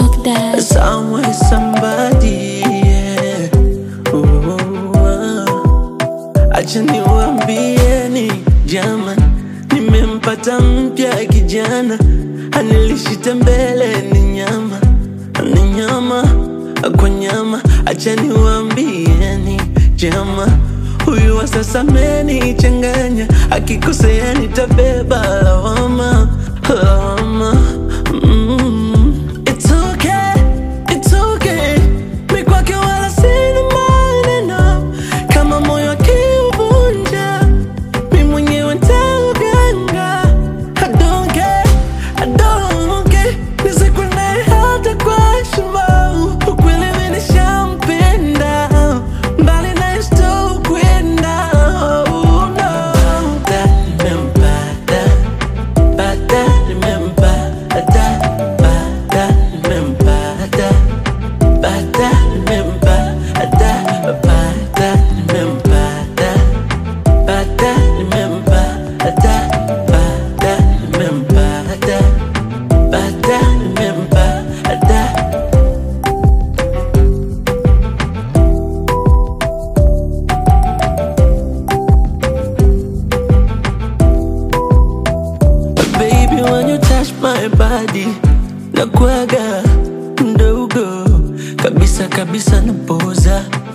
Talk that. Somewhere somebody yeah. Ooh, ah. Acha niwaambieni jaman, nimempata mpya kijana, anilishita mbele ni nyama, ni nyama kwa nyama. Acha niwaambieni jama, huyu wa sasa amenichanganya, akikosea nitabeba lawama, lawama mm. It's okay, it's okay. Mi kwake wala sina maneno, kama moyo akiuvunja, mi mwenyewe nitauganga. I don't care, I don't care. Nizikwe naye hata kwa heshima. Ukweli mi nishampenda, mbali naye sitokwenda. Oh, no. Nimempata, pata, nimempata, pata, nimempata. Bata nimempata, bata nimempata, bata nimempata, bata nimempata, bata nimempata. Baby, when you touch my body, nakuaga mdogo kabisa kabisa, napoza